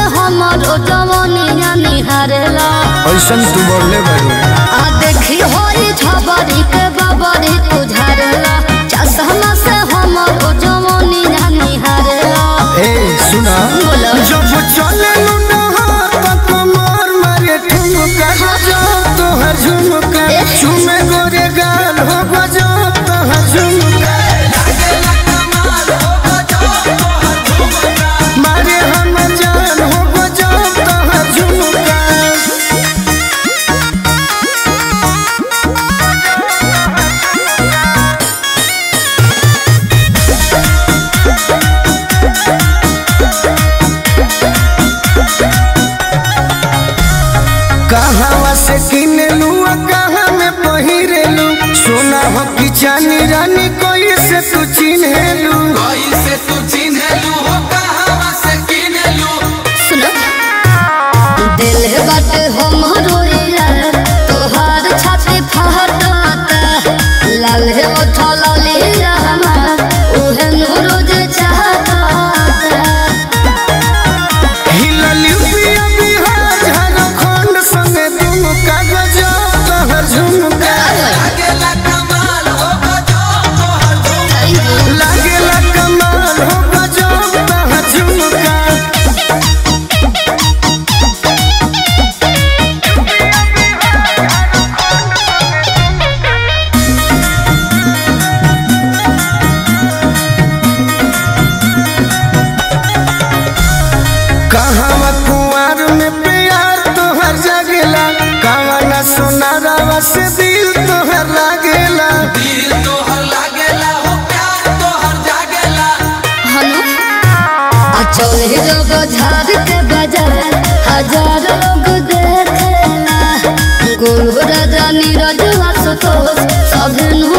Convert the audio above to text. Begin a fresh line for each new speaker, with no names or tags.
हमरो जवानिया निहारेला
ऐसन तू बोले बारू
आ देखी होई झबरी के बबरी तुझारेला चश्मा से हमरो जवानिया निहारेला
ए सुना
बोलो।
जब चले कमर मारे ठुमका गजो तोहर झुमका
ए।
चुमे गोरे गाल हो गजो तोहर झुमका मारे हम जान हो गजो तोहर झुमका कहवा से किनलू आ कहाँ में पहिरेलू सोना हो कि चानी रानी कोई से तू चिन्हेलू
कैसे तू चिन्हलू हो कहवा से किनलू
सुनो दिल बाटे हमरो यार तोहार छाती फहटाता लाल है ओठा लाली हमार उहे नूरो जे चाहता
हिललू पिया बिहार झारखंड संगे तुम कागज तोहर झुमका
लागेला कमाल हो गजो तोहर झुमका
लागेला कमाल हो गजो तोहर झुमका कहवा कुंवर में प्यार तोहर जगेला कहवा सोनारावा से दिल तोहर लागेला
दिल तोहर लागेला हो प्यार तोहर जागेला
हनु अचोले जब झाड़ के बाजार हजार लोग देखेला गोल राजा नीरज आशुतोष सब